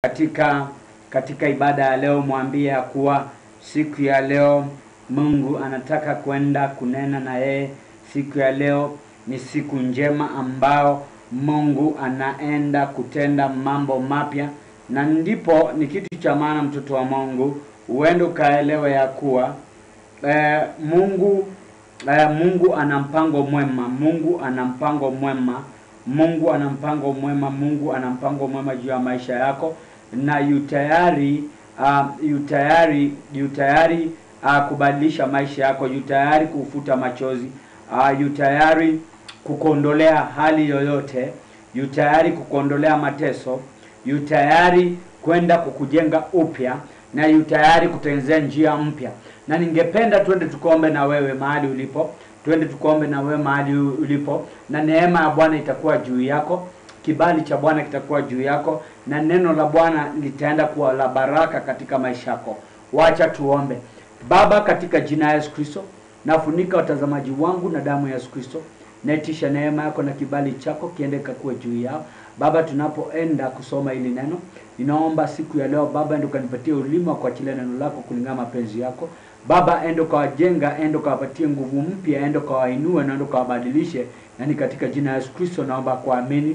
katika katika ibada ya leo mwambie ya kuwa siku ya leo Mungu anataka kwenda kunena na yeye. Siku ya leo ni siku njema ambao Mungu anaenda kutenda mambo mapya, na ndipo ni kitu cha maana, mtoto wa Mungu, uende ukaelewa ya kuwa eh, Mungu eh, Mungu ana mpango mwema. Mungu ana mpango mwema. Mungu ana mpango mwema. Mungu ana mpango mwema juu ya maisha yako, na yu tayari uh, yu tayari yu tayari uh, kubadilisha maisha yako, yu tayari kufuta machozi uh, yu tayari kukuondolea hali yoyote, yu tayari kukuondolea mateso, yu tayari kwenda kukujenga upya, na yu tayari kutengenezea njia mpya. Na ningependa twende tukaombe na wewe mahali ulipo, twende tukaombe na wewe mahali ulipo, na neema ya Bwana itakuwa juu yako, kibali cha Bwana kitakuwa juu yako, na neno la Bwana litaenda kuwa la baraka katika maisha yako. Wacha tuombe. Baba, katika jina la Yesu Kristo, nafunika watazamaji wangu na damu ya Yesu Kristo. Naitisha neema yako na kibali chako kiende kakuwe juu yao. Baba, tunapoenda kusoma hili neno, ninaomba siku ya leo Baba, endo kanipatie ulimi wa kuachilia neno lako kulingana mapenzi yako. Baba, endo kawajenga, endo kawapatie nguvu mpya, endo kawainue na endo kawabadilishe, yani katika jina la Yesu Kristo naomba kuamini,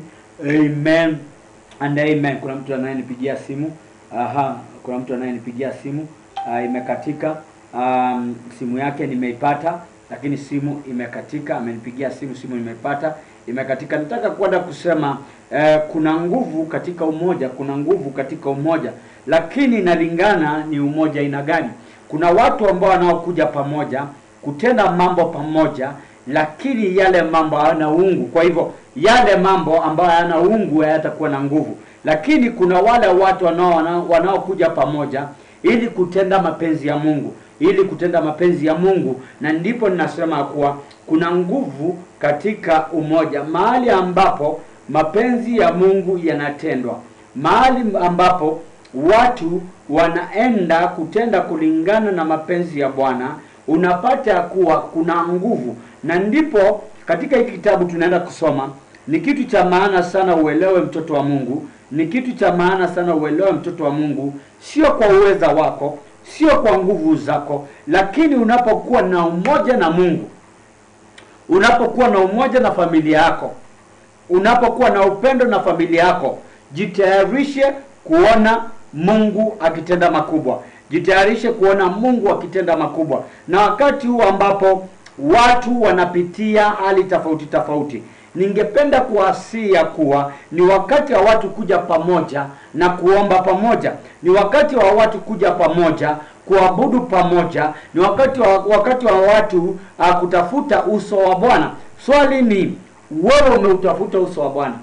amen and amen. Kuna mtu anayenipigia simu. Aha, kuna mtu anayenipigia simu uh, imekatika. Um, simu yake nimeipata, lakini simu imekatika. Amenipigia simu, simu nimeipata, imekatika. Nataka kwenda kusema eh, kuna nguvu katika umoja, kuna nguvu katika umoja, lakini inalingana ni umoja aina gani. Kuna watu ambao wanaokuja pamoja kutenda mambo pamoja, lakini yale mambo hayana uungu. Kwa hivyo yale mambo ambayo hayana uungu hayatakuwa na nguvu, lakini kuna wale watu wanao wanaokuja pamoja ili kutenda mapenzi ya Mungu, ili kutenda mapenzi ya Mungu, na ndipo ninasema kuwa kuna nguvu katika umoja, mahali ambapo mapenzi ya Mungu yanatendwa, mahali ambapo watu wanaenda kutenda kulingana na mapenzi ya Bwana, unapata kuwa kuna nguvu, na ndipo katika hiki kitabu tunaenda kusoma. Ni kitu cha maana sana uelewe, mtoto wa Mungu, ni kitu cha maana sana uelewe, mtoto wa Mungu, sio kwa uweza wako, sio kwa nguvu zako, lakini unapokuwa na umoja na Mungu, unapokuwa na umoja na familia yako, unapokuwa na upendo na familia yako, jitayarishe kuona Mungu akitenda makubwa, jitayarishe kuona Mungu akitenda makubwa. Na wakati huu ambapo watu wanapitia hali tofauti tofauti, ningependa kuwasia kuwa ni wakati wa watu kuja pamoja na kuomba pamoja, ni wakati wa watu kuja pamoja kuabudu pamoja, ni wakati wa wakati wa watu uh, kutafuta uso wa Bwana. Swali ni wewe, umeutafuta uso wa Bwana?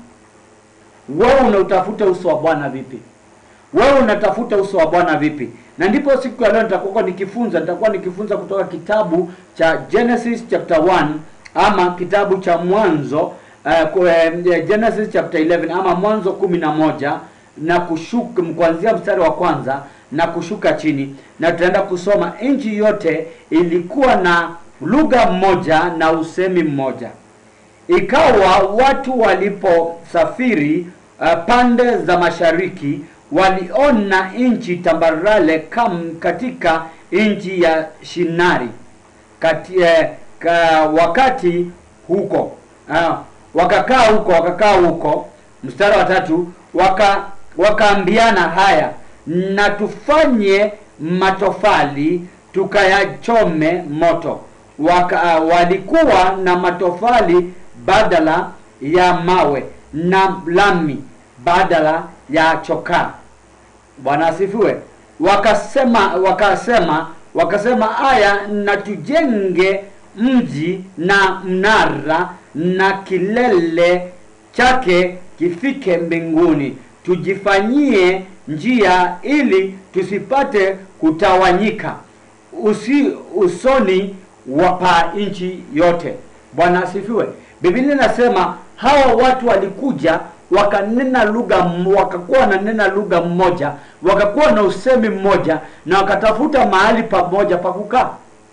Wewe unautafuta uso wa Bwana vipi? Wewe unatafuta uso wa Bwana vipi? Na ndipo siku ya leo nitakuwa nikifunza, nitakuwa nikifunza kutoka kitabu cha Genesis chapter 1 ama kitabu cha Mwanzo uh, Genesis chapter 11 ama Mwanzo kumi na moja na kushuka kuanzia mstari wa kwanza na kushuka chini, na tutaenda kusoma. Nchi yote ilikuwa na lugha mmoja na usemi mmoja. Ikawa watu waliposafiri uh, pande za mashariki waliona nchi tambarale kam katika nchi ya Shinari kati, eh, ka, wakati huko uh, wakakaa huko wakakaa huko. Mstari wa tatu waka wakaambiana, haya na tufanye matofali tukayachome moto. Waka, uh, walikuwa na matofali badala ya mawe na lami badala ya chokaa. Bwana asifiwe. Wakasema wakasema wakasema, haya na tujenge mji na mnara na kilele chake kifike mbinguni, tujifanyie njia ili tusipate kutawanyika usi usoni wapa nchi yote. Bwana asifiwe. Biblia inasema hawa watu walikuja wakanena lugha, wakakuwa wananena lugha mmoja, wakakuwa na usemi mmoja, na wakatafuta mahali pamoja pa kukaa.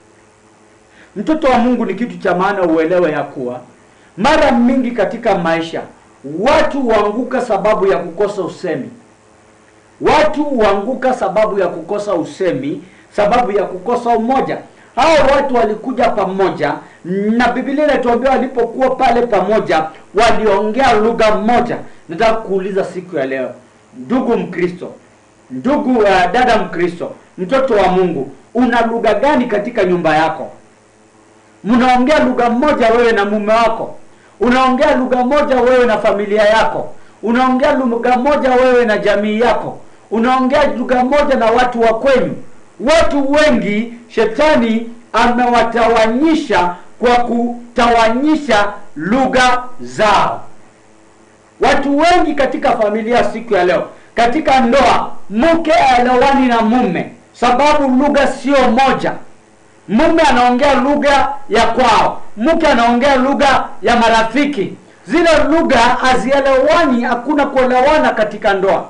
Mtoto wa Mungu, ni kitu cha maana uelewe ya kuwa mara mingi katika maisha watu huanguka sababu ya kukosa usemi. watu huanguka sababu ya kukosa usemi sababu ya kukosa umoja hao watu walikuja pamoja na bibilia inatuambia walipokuwa pale pamoja waliongea lugha moja nataka kuuliza siku ya leo ndugu mkristo ndugu uh, dada mkristo mtoto wa mungu una lugha gani katika nyumba yako mnaongea lugha moja wewe na mume wako unaongea lugha moja wewe na familia yako unaongea lugha moja wewe na jamii yako unaongea lugha moja na watu wa kwenyu watu wengi shetani amewatawanyisha kwa kutawanyisha lugha zao watu wengi katika familia siku ya leo katika ndoa mke aelewani na mume sababu lugha sio moja mume anaongea lugha ya kwao mke anaongea lugha ya marafiki zile lugha hazielewani hakuna kuelewana katika ndoa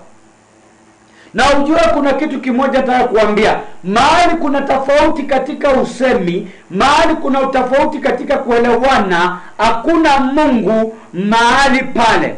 na ujue kuna kitu kimoja nataka kuambia mahali kuna tofauti katika usemi mahali kuna tofauti katika kuelewana hakuna mungu mahali pale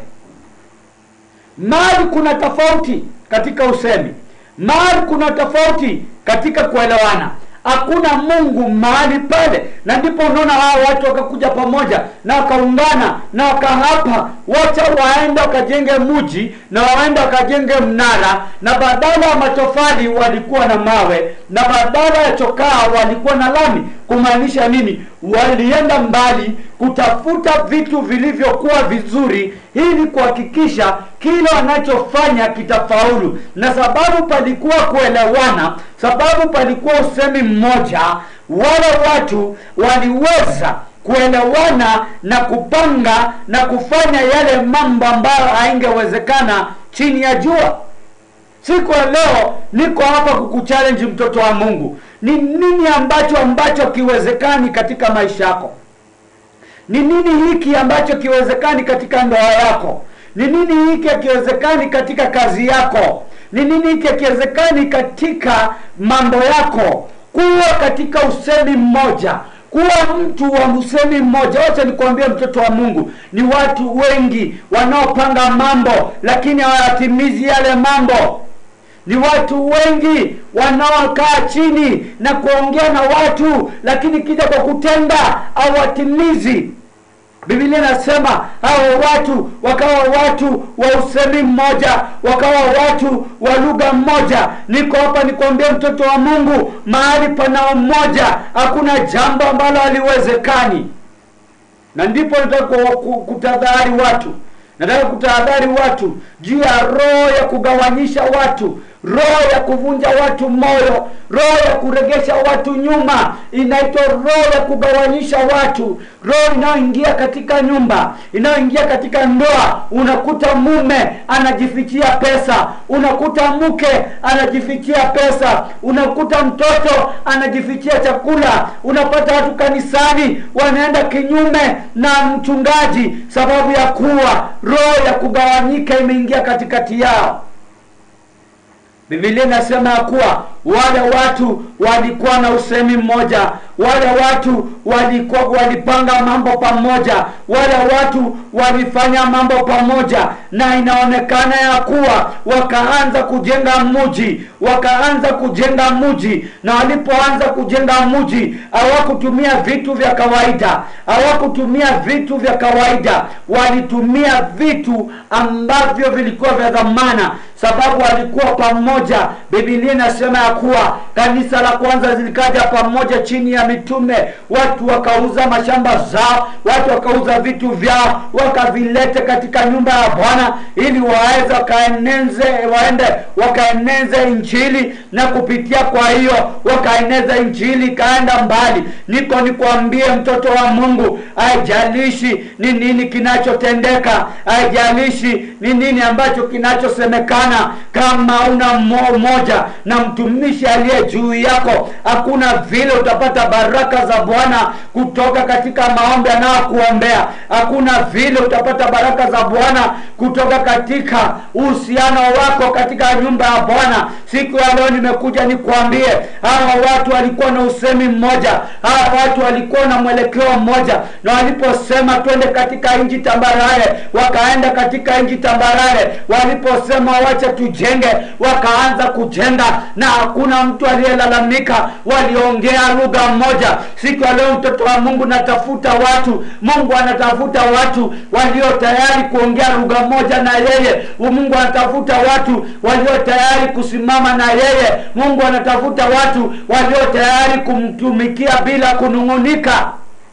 mahali kuna tofauti katika usemi mahali kuna tofauti katika kuelewana hakuna mungu mahali pale na ndipo unaona hao watu wakakuja pamoja na wakaungana na wakahapa wacha waende wakajenge mji na waende wakajenge mnara na badala ya matofali walikuwa na mawe na badala ya chokaa walikuwa na lami kumaanisha nini walienda mbali kutafuta vitu vilivyokuwa vizuri ili kuhakikisha kile wanachofanya kitafaulu na sababu palikuwa kuelewana sababu palikuwa usemi mmoja wale watu waliweza kuelewana na kupanga na kufanya yale mambo ambayo haingewezekana chini ya jua siku ya leo niko hapa kukuchallenge mtoto wa mungu ni nini ambacho ambacho kiwezekani katika maisha yako ni nini hiki ambacho kiwezekani katika ndoa yako ni nini hiki akiwezekani katika kazi yako ni nini hiki akiwezekani katika mambo yako kuwa katika usemi mmoja kuwa mtu wa usemi mmoja wacha nikuambia mtoto wa mungu ni watu wengi wanaopanga mambo lakini hawayatimizi yale mambo ni watu wengi wanaokaa chini na kuongea na watu lakini kija kwa kutenda hawatimizi bibilia inasema hao watu wakawa watu wa usemi mmoja wakawa watu wa lugha mmoja niko hapa nikuambia mtoto wa mungu mahali pana mmoja hakuna jambo ambalo haliwezekani na ndipo nataka kutadhari watu nataka kutahadhari watu juu ya roho ya kugawanyisha watu roho ya kuvunja watu moyo roho ya kuregesha watu nyuma inaitwa roho ya kugawanyisha watu roho inayoingia katika nyumba inayoingia katika ndoa unakuta mume anajifichia pesa unakuta mke anajifichia pesa unakuta mtoto anajifichia chakula unapata watu kanisani wanaenda kinyume na mchungaji sababu ya kuwa roho ya kugawanyika imeingia katikati yao bibilia inasema ya kuwa wale watu walikuwa na usemi mmoja wale watu walikuwa walipanga mambo pamoja wale watu walifanya mambo pamoja na inaonekana ya kuwa wakaanza kujenga mji wakaanza kujenga mji na walipoanza kujenga mji hawakutumia vitu vya kawaida hawakutumia vitu vya kawaida walitumia vitu ambavyo vilikuwa vya dhamana sababu walikuwa pamoja bibilia inasema ya kuwa kanisa la kwanza zilikaja pamoja chini ya mitume watu wakauza mashamba zao watu wakauza vitu vyao wakavilete katika nyumba ya bwana ili waweze wakaeneze waende wakaeneze injili na kupitia kwa hiyo wakaeneza injili ikaenda mbali niko nikwambie mtoto wa mungu haijalishi ni nini kinachotendeka haijalishi ni nini ambacho kinachosemekana kama una mmoja na mtumishi aliye juu yako hakuna vile utapata baraka za bwana kutoka katika maombi anayokuombea hakuna vile utapata baraka za bwana kutoka katika uhusiano wako katika nyumba ya bwana siku ya leo nimekuja nikwambie hawa watu walikuwa na usemi mmoja hawa watu walikuwa na mwelekeo mmoja na waliposema twende katika nchi tambarare wakaenda katika nchi tambarare waliposema wacha tujenge wakaanza kujenga na hakuna mtu aliyelalamika waliongea lugha moja siku ya leo mtoto wa mungu natafuta watu mungu anatafuta watu walio tayari kuongea lugha moja na yeye mungu anatafuta watu walio tayari kusimama na yeye mungu anatafuta watu walio tayari kumtumikia bila kunung'unika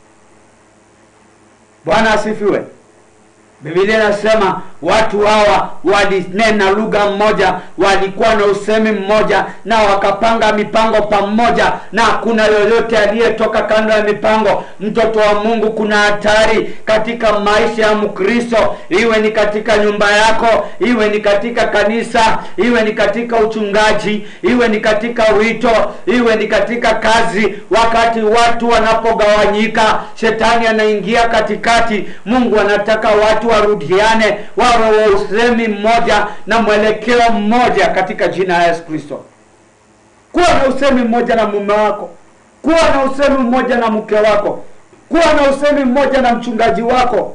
bwana asifiwe bibilia inasema watu hawa walinena lugha mmoja walikuwa na usemi mmoja na wakapanga mipango pamoja na hakuna yoyote aliyetoka kando ya mipango mtoto wa mungu kuna hatari katika maisha ya mkristo iwe ni katika nyumba yako iwe ni katika kanisa iwe ni katika uchungaji iwe ni katika wito iwe ni katika kazi wakati watu wanapogawanyika shetani anaingia katikati mungu anataka watu warudiane wawe wa usemi mmoja na mwelekeo mmoja katika jina la yesu kristo kuwa na usemi mmoja na mume wako kuwa na usemi mmoja na mke wako kuwa na usemi mmoja na mchungaji wako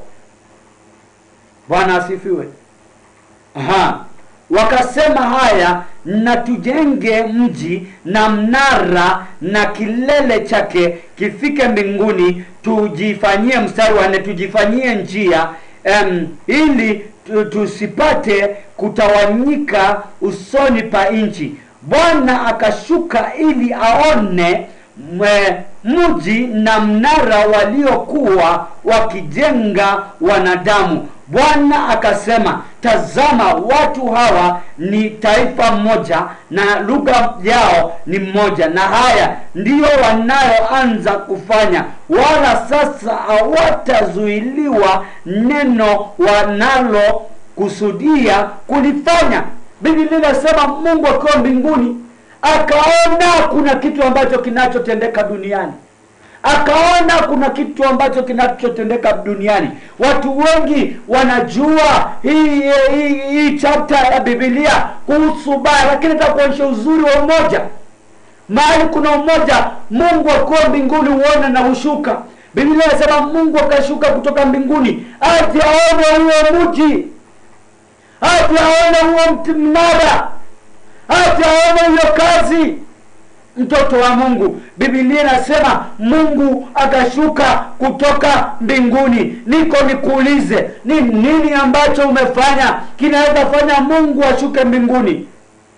bwana asifiwe Aha. wakasema haya na tujenge mji na mnara na kilele chake kifike mbinguni tujifanyie mstari wa nne tujifanyie njia um, ili tu- tusipate kutawanyika usoni pa nchi bwana akashuka ili aone mwe- mji na mnara waliokuwa wakijenga wanadamu bwana akasema tazama watu hawa ni taifa moja na lugha yao ni moja na haya ndiyo wanayoanza kufanya wala sasa hawatazuiliwa neno wanalokusudia kulifanya biblia inasema mungu akiwa mbinguni akaona kuna kitu ambacho kinachotendeka duniani akaona kuna kitu ambacho kinachotendeka duniani watu wengi wanajua hii hii, hii chapter ya bibilia kuhusu baya lakini takuonyesha uzuri wa umoja mahali kuna umoja mungu akiwa mbinguni huona na hushuka biblia inasema mungu akashuka kutoka mbinguni aje aone huo mji aje aone huo mti mnara aje aone hiyo kazi mtoto wa mungu bibilia inasema mungu akashuka kutoka mbinguni niko nikuulize ni nini ambacho umefanya kinaweza fanya mungu ashuke mbinguni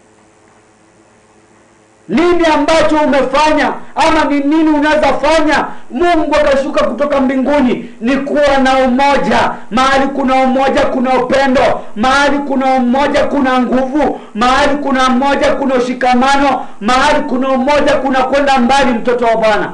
nini ambacho umefanya ama ni nini unaweza fanya mungu akashuka kutoka mbinguni ni kuwa na umoja mahali kuna umoja kuna upendo mahali kuna umoja kuna nguvu mahali kuna umoja kuna ushikamano mahali kuna umoja kuna kwenda mbali mtoto wa bwana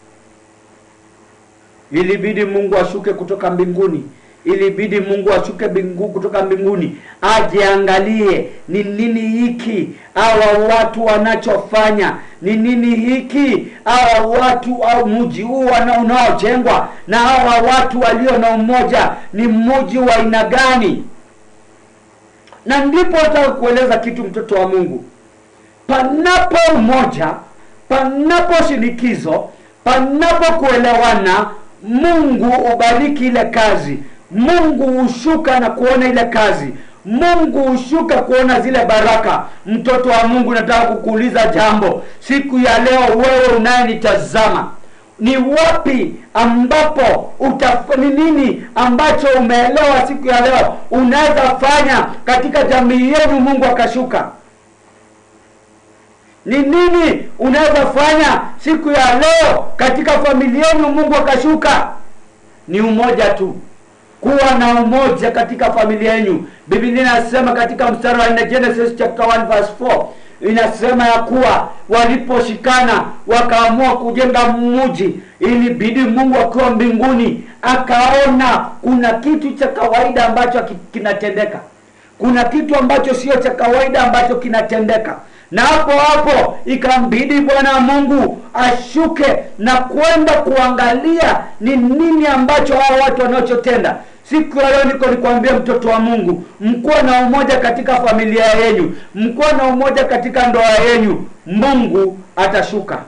ilibidi mungu ashuke kutoka mbinguni ilibidi mungu ashuke mbingu kutoka mbinguni aje angalie ni nini hiki hawa watu wanachofanya ni nini hiki hawa watu au mji huu wana- unaojengwa na hawa watu walio na umoja ni mji wa aina gani na ndipo nataka kueleza kitu mtoto wa mungu panapo umoja panapo shinikizo panapo kuelewana mungu ubariki ile kazi mungu hushuka na kuona ile kazi mungu hushuka kuona zile baraka mtoto wa mungu nataka kukuuliza jambo siku ya leo wewe unayenitazama ni wapi ambapo utaf- ni nini ambacho umeelewa siku ya leo unaweza fanya katika jamii yenu mungu akashuka ni nini unaweza fanya siku ya leo katika familia yenu mungu akashuka ni umoja tu kuwa na umoja katika familia yenu biblia inasema katika mstari wa 4 genesis chapter 1 verse 4 inasema ya kuwa waliposhikana wakaamua kujenga mji ilibidi mungu akiwa mbinguni akaona kuna kitu cha kawaida ambacho ki- kinatendeka kuna kitu ambacho sio cha kawaida ambacho kinatendeka na hapo hapo ikambidi bwana mungu ashuke na kwenda kuangalia ni nini ambacho hao watu wanachotenda siku ya leo niko nikwambia mtoto wa mungu mkuwa na umoja katika familia yenyu mkuwa na umoja katika ndoa yenyu mungu atashuka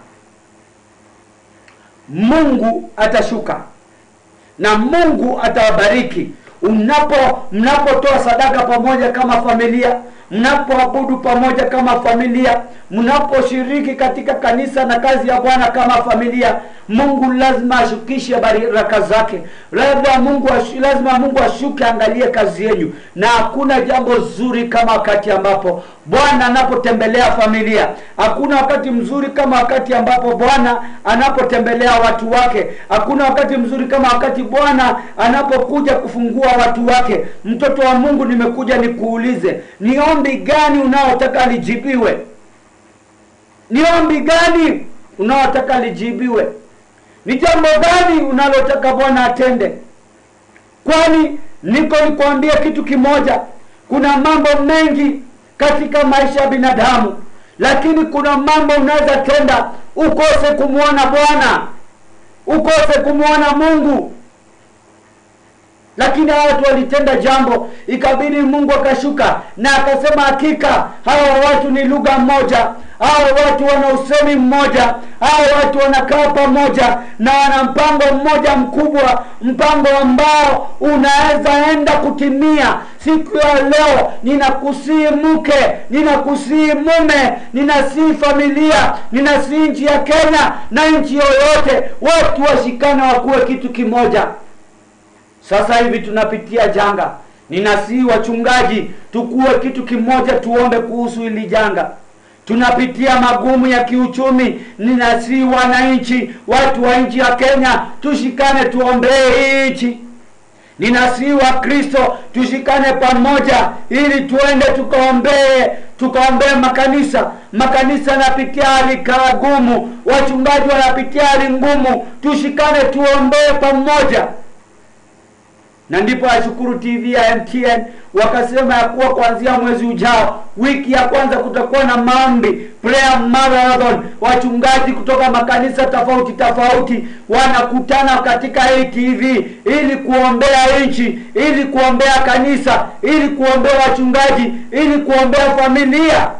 mungu atashuka na mungu atawabariki unapo mnapotoa sadaka pamoja kama familia mnapoabudu pamoja kama familia mnaposhiriki katika kanisa na kazi ya bwana kama familia mungu lazima ashukishe baraka zake labda mungu ashu, lazima mungu ashuke angalie kazi yenyu na hakuna jambo zuri kama wakati ambapo bwana anapotembelea familia hakuna wakati mzuri kama wakati ambapo bwana anapotembelea watu wake hakuna wakati mzuri kama wakati bwana anapokuja kufungua watu wake mtoto wa mungu nimekuja nikuulize ni ombi gani unaotaka lijibiwe ni ombi gani unaotaka lijibiwe ni jambo gani unalotaka bwana atende kwani niko nikwambia kitu kimoja kuna mambo mengi katika maisha ya binadamu lakini kuna mambo unaweza tenda ukose kumwona bwana ukose kumwona mungu lakini hawa watu walitenda jambo ikabidi mungu akashuka na akasema hakika hawa watu ni lugha moja hawa watu wana usemi mmoja hawa watu wanakaa pamoja na wana mpango mmoja mkubwa mpango ambao unaweza enda kutimia siku ya leo ninakusii mke ninakusii mume ninasii familia ninasii nchi ya kenya na nchi yoyote watu washikane wakuwe kitu kimoja sasa hivi tunapitia janga ninasii wachungaji tukuwe kitu kimoja tuombe kuhusu hili janga tunapitia magumu ya kiuchumi ninasii wananchi watu wa nchi ya kenya tushikane tuombee hii nchi ninasii wa kristo tushikane pamoja ili tuende tukaombee tukaombee makanisa makanisa yanapitia hali gumu wachungaji wanapitia hali ngumu tushikane tuombee pamoja na ndipo ashukuru tv ya mtn wakasema ya kuwa kuanzia mwezi ujao wiki ya kwanza kutakuwa na maombi prayer marathon wachungaji kutoka makanisa tofauti tofauti wanakutana katika hii tv ili kuombea nchi ili kuombea kanisa ili kuombea wachungaji ili kuombea familia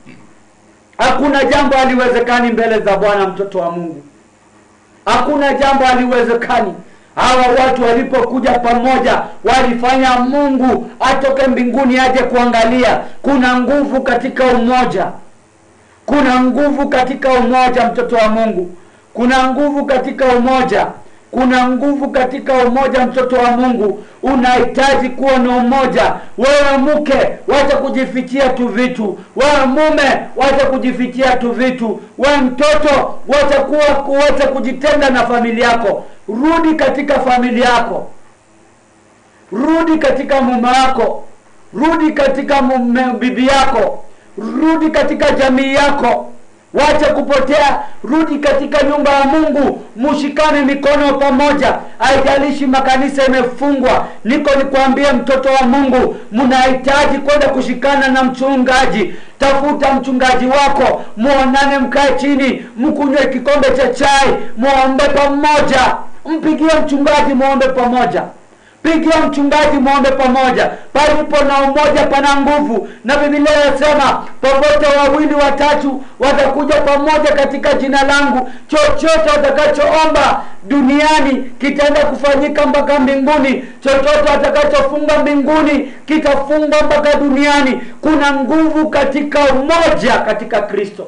hakuna jambo haliwezekani mbele za bwana mtoto wa mungu hakuna jambo haliwezekani hawa watu walipokuja pamoja walifanya mungu atoke mbinguni aje kuangalia kuna nguvu katika umoja kuna nguvu katika umoja mtoto wa mungu kuna nguvu katika umoja kuna nguvu katika umoja mtoto wa mungu unahitaji kuwa na umoja wewe mke wacha kujifichia tu vitu wewe mume wacha kujifichia tu vitu wewe mtoto wacha kuwa wacha kujitenda na familia yako rudi katika familia yako rudi katika mume wako rudi katika mume bibi yako rudi katika jamii yako wacha kupotea rudi katika nyumba ya mungu mushikane mikono pamoja haijalishi makanisa imefungwa niko nikwambie mtoto wa mungu mnahitaji kwenda kushikana na mchungaji tafuta mchungaji wako muonane mkae chini mkunywe kikombe cha chai muombe pamoja mpigie mchungaji muombe pamoja pigia mchungaji mwombe pamoja palipo na umoja pana nguvu na bibilia inasema popote wawili watatu watakuja pamoja katika jina langu chochote watakachoomba duniani kitaenda kufanyika mpaka mbinguni chochote watakachofunga mbinguni kitafungwa mpaka duniani kuna nguvu katika umoja katika kristo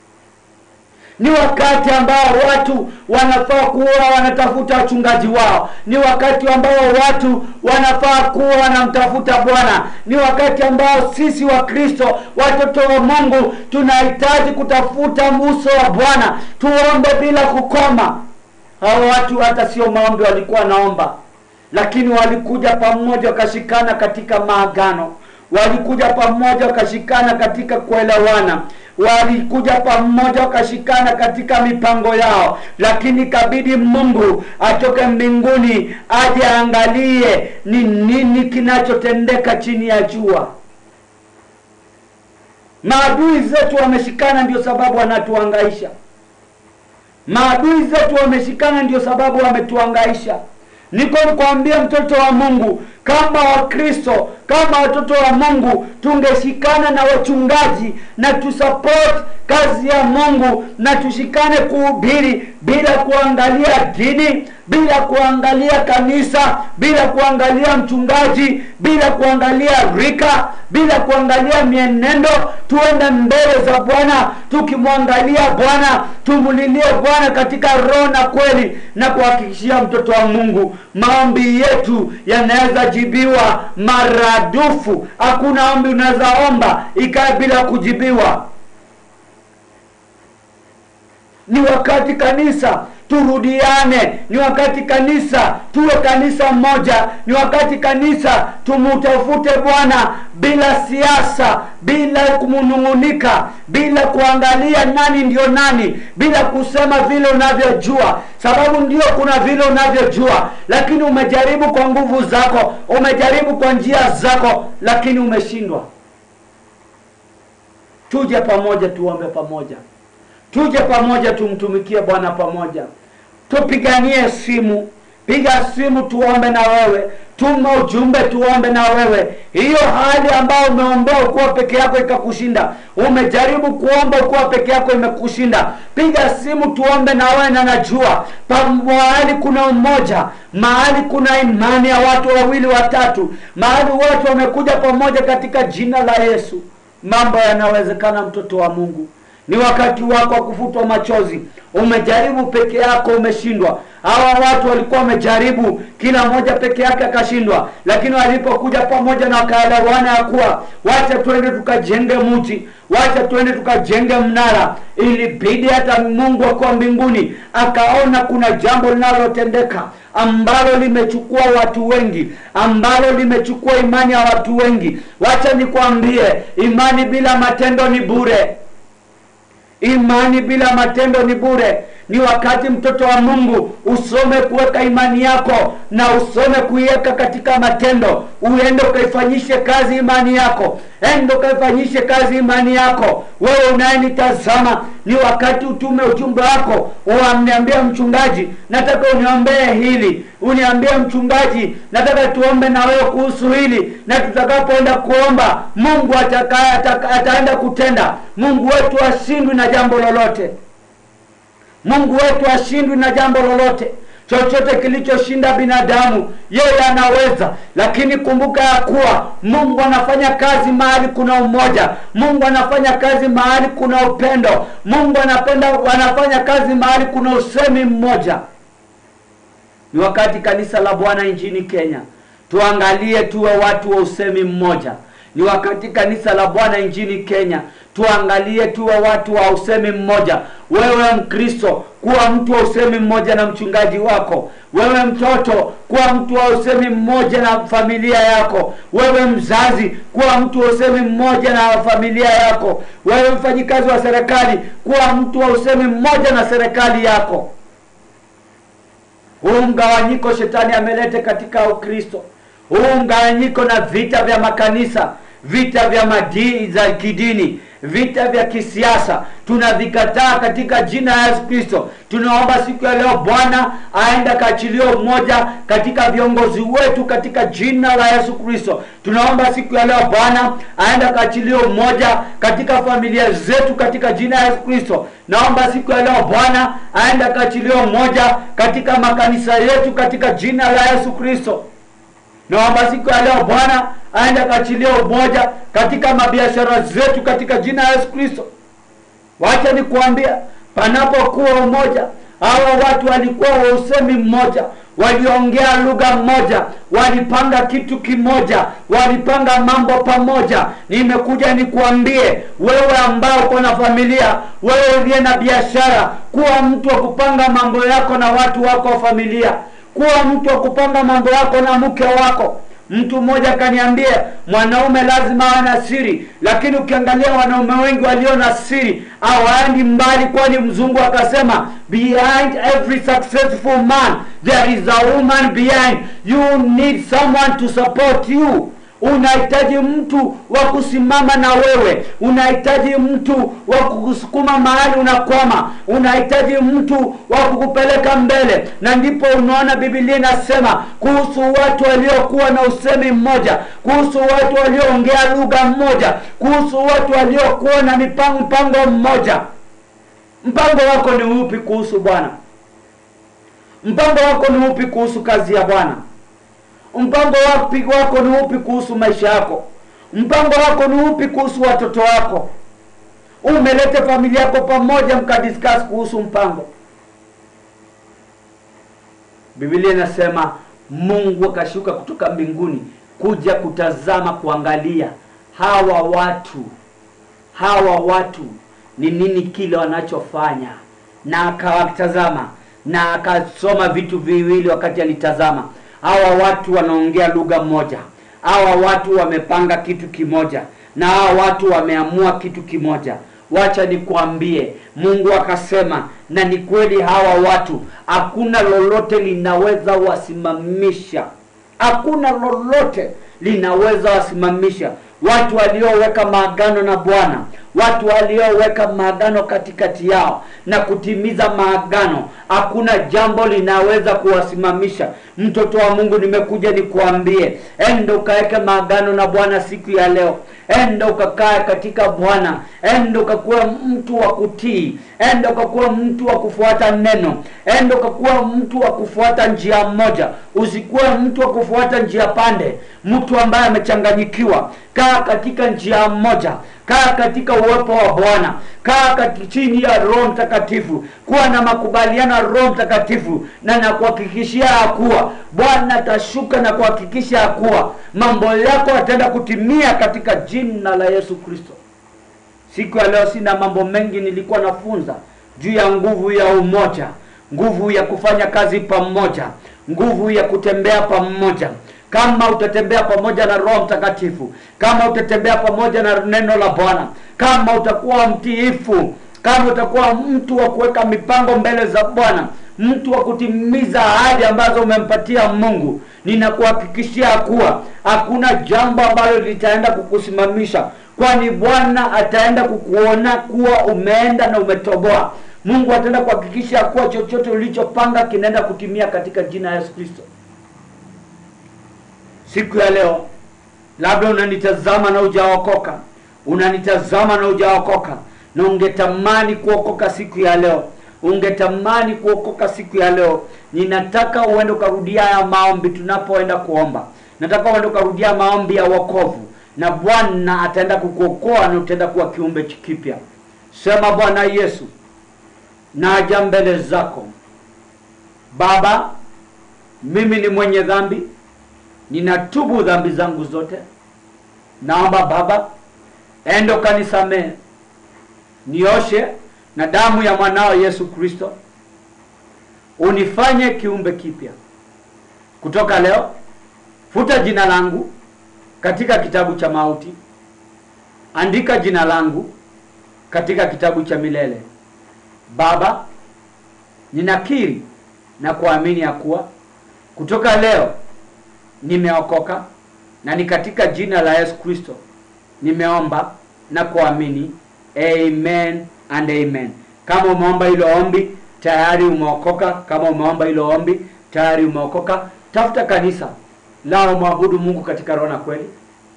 ni wakati ambao watu wanafaa kuwa wanatafuta wachungaji wao ni wakati ambao watu wanafaa kuwa wanamtafuta bwana ni wakati ambao sisi wa kristo watoto wa mungu tunahitaji kutafuta uso wa bwana tuombe bila kukoma hao watu hata sio maombi walikuwa naomba lakini walikuja pamoja wakashikana katika maagano walikuja pamoja wakashikana katika kuelewana walikuja pamoja wakashikana katika mipango yao lakini kabidi mungu atoke mbinguni aje aangalie ni nini kinachotendeka chini ya jua maadui zetu wameshikana ndio sababu wanatuangaisha maadui zetu wameshikana ndio sababu wametuangaisha niko nikwambia mtoto wa mungu kama wakristo kama watoto wa mungu tungeshikana na wachungaji na tusupport kazi ya mungu na tushikane kuhubiri bila kuangalia dini bila kuangalia kanisa bila kuangalia mchungaji bila kuangalia rika bila kuangalia mienendo tuende mbele za bwana tukimwangalia bwana tumulilie bwana katika roho na kweli na kuhakikishia mtoto wa mungu maombi yetu yanaweza jibiwa maradufu hakuna ombi unaweza omba ikae bila kujibiwa ni wakati kanisa turudiane ni wakati kanisa tuwe kanisa moja ni wakati kanisa tumutafute bwana bila siasa bila kumunung'unika bila kuangalia nani ndio nani bila kusema vile unavyojua sababu ndio kuna vile unavyojua lakini umejaribu kwa nguvu zako umejaribu kwa njia zako lakini umeshindwa tuje pamoja tuombe pamoja tuje pamoja tumtumikie bwana pamoja tupiganie simu piga simu tuombe na wewe tuma ujumbe tuombe na wewe hiyo hali ambayo umeombea ukuwa peke yako ikakushinda umejaribu kuomba ukuwa peke yako imekushinda piga simu tuombe na wewe na najua mahali kuna umoja mahali kuna imani ya watu wawili watatu mahali watu wamekuja pamoja katika jina la yesu mambo yanawezekana mtoto wa mungu ni wakati wako wa kufutwa machozi umejaribu peke yako umeshindwa hawa watu walikuwa wamejaribu kila mmoja peke yake akashindwa lakini walipokuja pamoja na wakaelewana ya kuwa wacha twende tukajenge mti wacha twende tukajenge mnara ilibidi hata mungu akuwa mbinguni akaona kuna jambo linalotendeka ambalo limechukua watu wengi ambalo limechukua imani ya watu wengi wacha nikwambie imani bila matendo ni bure imani bila matendo ni bure ni wakati mtoto wa mungu usome kuweka imani yako na usome kuiweka katika matendo uende ukaifanyishe kazi imani yako ende ukaifanyishe kazi imani yako wewe unayenitazama ni wakati utume ujumbe wako uamniambia mchungaji nataka uniombee hili uniambie mchungaji nataka tuombe na wewe kuhusu hili na tutakapoenda kuomba mungu ataka, ataka, ataenda kutenda mungu wetu ashindwi na jambo lolote mungu wetu ashindwi na jambo lolote chochote kilichoshinda binadamu yeye anaweza lakini kumbuka ya kuwa mungu anafanya kazi mahali kuna umoja mungu anafanya kazi mahali kuna upendo mungu anapenda anafanya kazi mahali kuna usemi mmoja ni wakati kanisa la bwana nchini kenya tuangalie tuwe watu wa usemi mmoja ni wakati kanisa la bwana nchini kenya tuangalie tuwe watu wa usemi mmoja wewe mkristo kuwa mtu wa usemi mmoja na mchungaji wako wewe mtoto kuwa mtu wa usemi mmoja na familia yako wewe mzazi kuwa mtu wa usemi mmoja na familia yako wewe mfanyikazi wa serikali kuwa mtu wa usemi mmoja na serikali yako huu mgawanyiko shetani amelete katika ukristo huu mgawanyiko na vita vya makanisa vita vya madii za kidini vita vya kisiasa tunavikataa katika jina la yesu kristo tunaomba siku ya leo bwana aende akaachilie umoja katika viongozi wetu katika jina la yesu kristo tunaomba siku ya leo bwana aende akaachilie umoja katika familia zetu katika jina la yesu kristo naomba siku ya leo bwana aende akaachilie umoja katika makanisa yetu katika jina la yesu kristo naomba siku ya leo bwana aende akaachilia umoja katika mabiashara zetu katika jina la yesu kristo wacha nikuambia panapokuwa umoja hawa watu walikuwa wa usemi mmoja waliongea lugha moja walipanga kitu kimoja walipanga mambo pamoja nimekuja nikuambie wewe ambao uko na familia wewe uliye na biashara kuwa mtu wa kupanga mambo yako na watu wako wa familia kuwa mtu wa kupanga mambo yako na mke wako mtu mmoja akaniambia mwanaume lazima awe na siri lakini ukiangalia wanaume wengi walio na siri hawaendi mbali kwani mzungu akasema behind every successful man there is a woman behind you need someone to support you unahitaji mtu wa kusimama na wewe unahitaji mtu wa kukusukuma mahali unakwama unahitaji mtu wa kukupeleka mbele na ndipo unaona bibilia inasema kuhusu watu waliokuwa na usemi mmoja kuhusu watu walioongea lugha mmoja kuhusu watu waliokuwa na mipango mpango mmoja mpango wako ni upi kuhusu bwana mpango wako ni upi kuhusu kazi ya bwana mpango wapi wako ni upi kuhusu maisha yako mpango wako ni upi kuhusu watoto wako umelete familia yako pamoja mkadiskas kuhusu mpango bibilia inasema mungu akashuka kutoka mbinguni kuja kutazama kuangalia hawa watu hawa watu ni nini kile wanachofanya na akawatazama na akasoma vitu viwili wakati alitazama hawa watu wanaongea lugha moja hawa watu wamepanga kitu kimoja na hawa watu wameamua kitu kimoja wacha nikwambie mungu akasema na ni kweli hawa watu hakuna lolote linaweza wasimamisha hakuna lolote linaweza wasimamisha watu walioweka maagano na bwana watu walioweka maagano katikati yao na kutimiza maagano hakuna jambo linaweza kuwasimamisha mtoto wa mungu nimekuja nikuambie enda ukaweke maagano na bwana siku ya leo enda ukakae katika bwana enda ukakuwa mtu wa kutii enda ukakuwa mtu wa kufuata neno enda ukakuwa mtu wa kufuata njia moja usikuwe mtu wa kufuata njia pande mtu ambaye amechanganyikiwa kaa katika njia moja kaa katika uwepo wa bwana kaa kati chini ya roho mtakatifu kuwa na makubaliano ya roho mtakatifu na nakuhakikishia ya kuwa bwana atashuka na kuhakikisha ya kuwa mambo yako yataenda kutimia katika jina la yesu kristo siku ya leo sina mambo mengi nilikuwa nafunza juu ya nguvu ya umoja nguvu ya kufanya kazi pamoja nguvu ya kutembea pamoja kama utatembea pamoja na roho mtakatifu kama utatembea pamoja na neno la bwana kama utakuwa mtiifu kama utakuwa mtu wa kuweka mipango mbele za bwana mtu wa kutimiza ahadi ambazo umempatia mungu ninakuhakikishia kuwa hakuna jambo ambalo litaenda kukusimamisha kwani bwana ataenda kukuona kuwa umeenda na umetoboa mungu ataenda kuhakikisha kuwa chochote ulichopanga kinaenda kutimia katika jina la yesu kristo siku ya leo labda unanitazama na ujaokoka unanitazama na ujaokoka na ungetamani kuokoka siku ya leo ungetamani kuokoka siku ya leo ninataka uende ukarudia haya maombi tunapoenda kuomba nataka uende ukarudia maombi ya wokovu na bwana ataenda kukuokoa na utaenda kuwa kiumbe kipya sema bwana yesu naja mbele zako baba mimi ni mwenye dhambi ninatubu dhambi zangu zote naomba baba endo kanisamehe nioshe na damu ya mwanao yesu kristo unifanye kiumbe kipya kutoka leo futa jina langu katika kitabu cha mauti andika jina langu katika kitabu cha milele baba ninakiri na kuamini ya kuwa kutoka leo nimeokoka na ni katika jina la yesu kristo nimeomba na kuamini amen and amen kama umeomba hilo ombi tayari umeokoka kama umeomba hilo ombi tayari umeokoka tafuta kanisa lao mwabudu mungu katika roho na kweli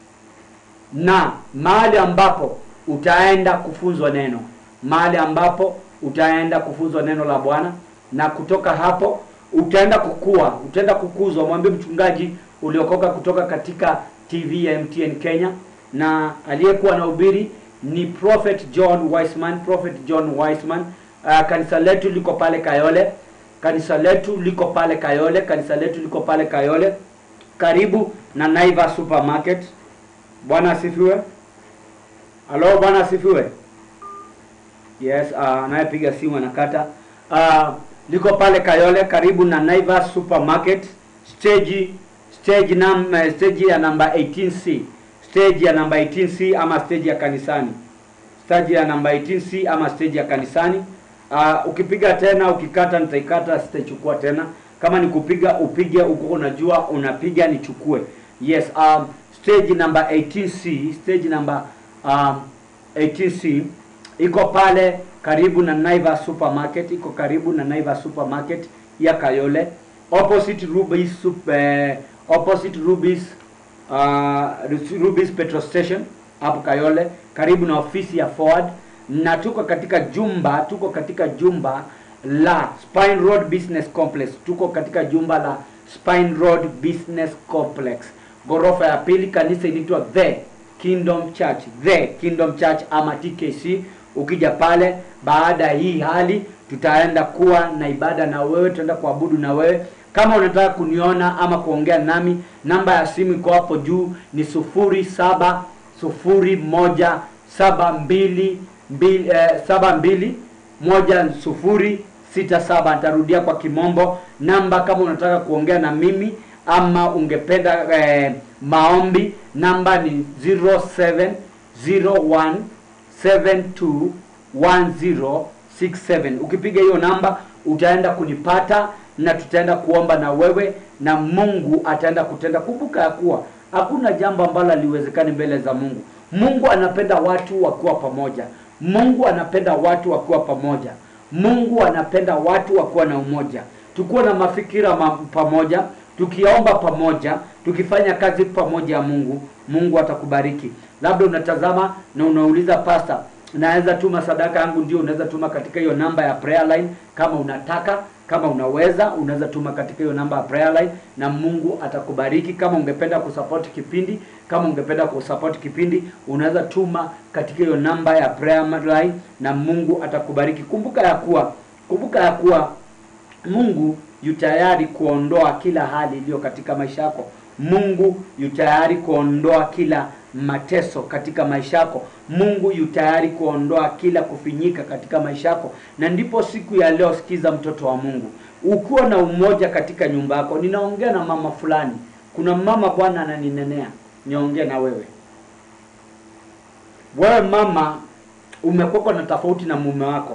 na mahali ambapo utaenda kufunzwa neno mahali ambapo utaenda kufunzwa neno la bwana na kutoka hapo utaenda kukua utaenda kukuzwa mwambie mchungaji uliokoka kutoka katika tv ya mtn kenya na aliyekuwa na ubiri ni prophet john wiseman prophet john wiseman uh, kanisa letu liko pale kayole kanisa letu liko pale kayole kanisa letu liko pale kayole karibu na naiva supermarket bwana asifiwe halo bwana asifiwe yes uh, anayepiga simu anakata uh, liko pale kayole karibu na naivas supermarket stage stage num, stage ya namba 18c stage ya namba 18c ama stage ya kanisani stage ya namba 18c ama stage ya kanisani uh, ukipiga tena ukikata nitaikata sitaichukua tena kama ni kupiga upige uko unajua unapiga nichukue yes um, stage number 18C, stage number um, 18C iko pale karibu na Naivas Supermarket, iko karibu na Naivas Supermarket ya Kayole opposite Rubis sup, eh, opposite Rubis uh, Rubis petrol station hapo Kayole, karibu na ofisi ya Ford, na tuko katika jumba tuko katika jumba la Spine Road Business Complex, tuko katika jumba la Spine Road Business Complex, ghorofa ya pili. Kanisa inaitwa The Kingdom Church, The Kingdom Church ama TKC. Ukija pale, baada ya hii hali, tutaenda kuwa na ibada na wewe, tutaenda kuabudu na wewe. Kama unataka kuniona ama kuongea nami, namba ya simu iko hapo juu, ni sufuri saba sufuri moja saba mbili mbili eh, saba mbili moja sufuri sita saba. Nitarudia kwa kimombo namba, kama unataka kuongea na mimi ama ungependa eh, maombi, namba ni 0701721067. Ukipiga hiyo namba utaenda kunipata na tutaenda kuomba na wewe na Mungu ataenda kutenda. Kumbuka ya kuwa hakuna jambo ambalo haliwezekani mbele za Mungu. Mungu anapenda watu wakiwa pamoja. Mungu anapenda watu wakiwa pamoja. Mungu anapenda watu wakiwa na umoja, tukuwa na mafikira ma pamoja, tukiomba pamoja, tukifanya kazi pamoja ya Mungu. Mungu atakubariki. Labda unatazama na unauliza pasta, naweza tuma sadaka yangu? Ndio, unaweza tuma katika hiyo namba ya prayer line kama unataka kama unaweza unaweza tuma katika hiyo namba ya prayer line na Mungu atakubariki. Kama ungependa kusupport kipindi, kama ungependa kusupport kipindi, unaweza tuma katika hiyo namba ya prayer line na Mungu atakubariki. Kumbuka ya kuwa kumbuka ya kuwa Mungu yu tayari kuondoa kila hali iliyo katika maisha yako. Mungu yu tayari kuondoa kila mateso katika maisha yako. Mungu yu tayari kuondoa kila kufinyika katika maisha yako. Na ndipo siku ya leo, sikiza mtoto wa Mungu, ukiwa na umoja katika nyumba yako. Ninaongea na mama fulani, kuna mama Bwana ananinenea niongee na wewe. Wewe mama, umekuwa na tofauti na mume wako,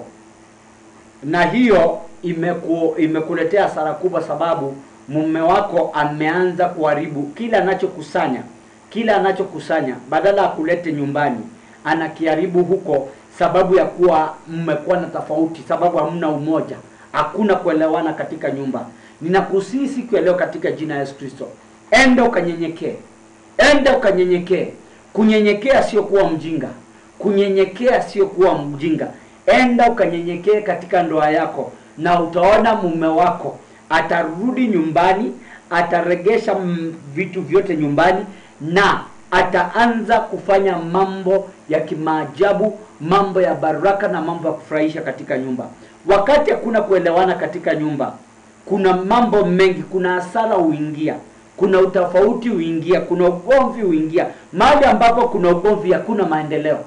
na hiyo imeku, imekuletea hasara kubwa, sababu mume wako ameanza kuharibu kila anachokusanya kila anachokusanya badala ya kulete nyumbani anakiharibu huko, sababu ya kuwa mmekuwa na tofauti, sababu hamna umoja, hakuna kuelewana katika nyumba. Ninakusihi siku ya leo katika jina la Yesu Kristo, enda ukanyenyekee, enda ukanyenyekee. Kunyenyekea sio kuwa mjinga, kunyenyekea sio kuwa mjinga. Enda ukanyenyekee katika ndoa yako, na utaona mume wako atarudi nyumbani, ataregesha vitu vyote nyumbani na ataanza kufanya mambo ya kimaajabu, mambo ya baraka na mambo ya kufurahisha katika nyumba. Wakati hakuna kuelewana katika nyumba, kuna mambo mengi, kuna hasara huingia, kuna utofauti huingia, kuna ugomvi huingia. Mahali ambapo kuna ugomvi, hakuna maendeleo,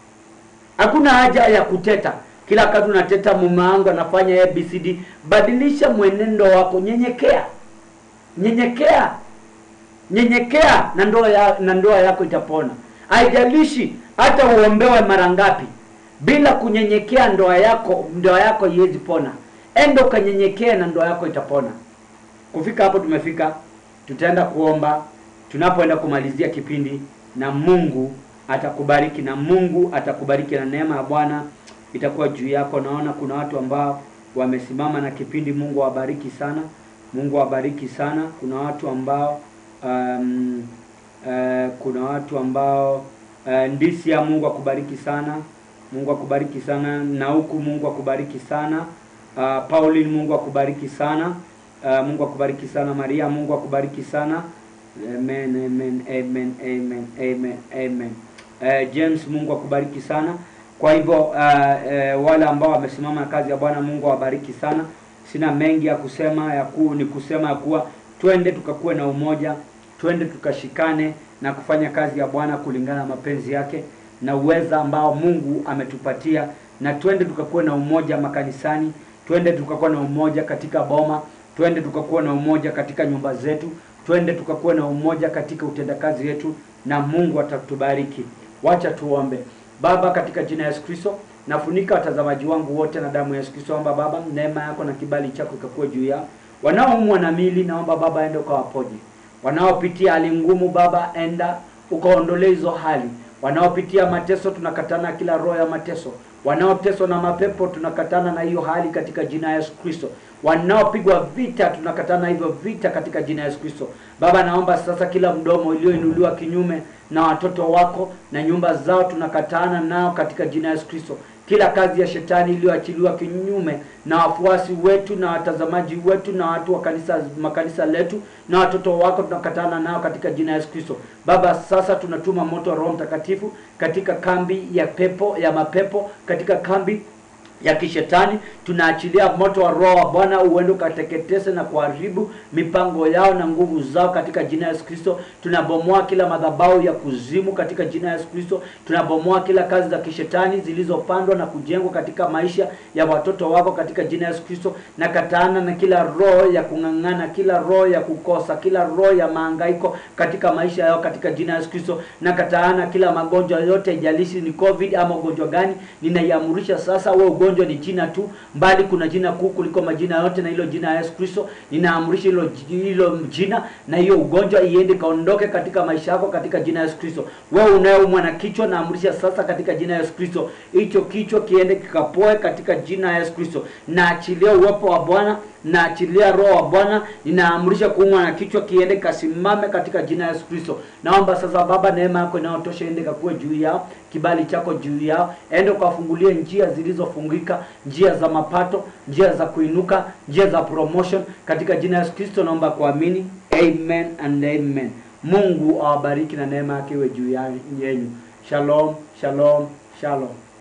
hakuna haja ya kuteta kila wakati unateta, mume wangu anafanya ABCD. Badilisha mwenendo wako, nyenyekea, nyenyekea nyenyekea na ndoa ya, na ndoa yako itapona. Haijalishi hata uombewe mara ngapi, bila kunyenyekea ndoa yako ndoa yako haiwezi pona. Enda ukanyenyekea na ndoa yako itapona. Kufika hapo tumefika, tutaenda kuomba tunapoenda kumalizia kipindi, na Mungu atakubariki, na Mungu atakubariki, na neema ya Bwana itakuwa juu yako. Naona kuna watu ambao wamesimama na kipindi. Mungu awabariki sana, Mungu awabariki sana. Kuna watu ambao Um, uh, kuna watu ambao uh, ndisi ya Mungu akubariki sana, Mungu akubariki sana na huku, Mungu akubariki sana uh, Pauline, Mungu akubariki sana uh, Mungu akubariki sana Maria, Mungu akubariki sana amen, amen, amen, amen, amen, amen. Uh, James, Mungu akubariki sana. Kwa hivyo uh, uh, wale ambao wamesimama na kazi ya Bwana, Mungu awabariki sana. Sina mengi ya kusema, ya ku, ni kusema ya kuwa twende tukakuwe na umoja, twende tukashikane na kufanya kazi ya Bwana kulingana na mapenzi yake na uweza ambao Mungu ametupatia, na twende tukakuwe na umoja makanisani, twende tukakuwe na umoja katika boma, twende tukakuwe na umoja katika nyumba zetu, twende tukakuwe na umoja katika utendakazi wetu, na Mungu atatubariki. Wacha tuombe. Baba, katika jina la Yesu Kristo, nafunika watazamaji wangu wote na damu ya Yesu Kristo. Omba Baba, neema yako na kibali chako ikakuwe juu yao wanaoumwa na mili, naomba Baba enda ukawaponye. Wanaopitia hali ngumu, Baba enda ukaondolee hizo hali wanaopitia mateso tunakatana kila roho ya mateso wanaoteswa na mapepo tunakatana na hiyo hali katika jina ya Yesu Kristo wanaopigwa vita tunakatana hivyo vita katika jina ya Yesu Kristo baba naomba sasa kila mdomo ulioinuliwa kinyume na watoto wako na nyumba zao tunakatana nao katika jina ya Yesu Kristo kila kazi ya shetani iliyoachiliwa kinyume na wafuasi wetu na watazamaji wetu na watu wa kanisa makanisa letu na watoto wako tunakatana nao katika jina ya Yesu Kristo. Baba, sasa tunatuma moto wa Roho Mtakatifu katika kambi ya pepo ya mapepo, katika kambi ya kishetani tunaachilia moto wa roho wa Bwana uende ukateketese na kuharibu mipango yao na nguvu zao katika jina ya Yesu Kristo. Tunabomoa kila madhabahu ya kuzimu katika jina ya Yesu Kristo. Tunabomoa kila kazi za kishetani zilizopandwa na kujengwa katika maisha ya watoto wako katika jina ya Yesu Kristo. Na kataana na kila roho ya kung'ang'ana, kila roho ya kukosa, kila roho ya mahangaiko katika maisha yao katika jina ya Yesu Kristo. Na kataana kila magonjwa yote, ijalishi ni COVID ama ugonjwa gani, ninaiamurisha sasa wewe ugonjwa ni jina tu, mbali kuna jina kuu kuliko majina yote, na hilo jina ya Yesu Kristo. Ninaamrisha hilo hilo jina na hiyo ugonjwa iende kaondoke katika maisha yako katika jina ya Yesu Kristo. Wewe unayeumwa na kichwa, naamrisha sasa katika jina ya Yesu Kristo, hicho kichwa kiende kikapoe katika jina ya Yesu Kristo. Naachilia uwepo wa Bwana naachilia roho wa Bwana, ninaamrisha kuumwa na kichwa kiende kasimame katika jina ya Yesu Kristo. Naomba sasa Baba, neema yako inayotosha ende kakuwe juu yao, kibali chako juu yao, ende ukafungulie njia zilizofungika, njia za mapato, njia za kuinuka, njia za promotion katika jina ya Yesu Kristo. Naomba kuamini, amen and amen. Mungu awabariki na neema yake iwe juu yenu. Shalom, shalom, shalom.